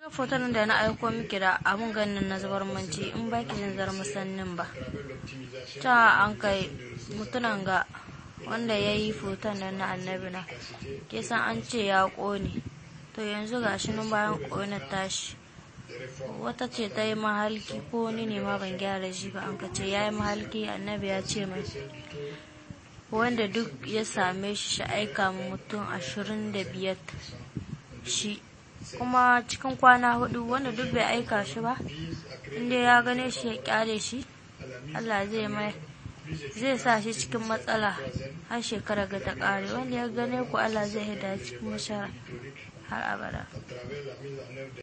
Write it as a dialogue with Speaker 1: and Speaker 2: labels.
Speaker 1: foton da na aiko miki da abun ganin na zubar manci in baki jin zar musannin ba ta an kai mutunan ga wanda ya yi foton nan na annabi na ke san an ce ya ƙone to yanzu ga shi nan bayan ƙone tashi wata ce ta yi mahalki ko wani ne ma ban gyara shi ba an ka ce ya yi mahalki annabi ya ce mai wanda duk ya same shi shi aika mutum ashirin da biyar shi kuma cikin kwana hudu wanda duk bai aika shi ba inda ya gane shi ya kyale shi Allah zai mai zai sa shi cikin matsala har shekara ga ta kare wanda ya gane ku Allah zai hida cikin mashara har abada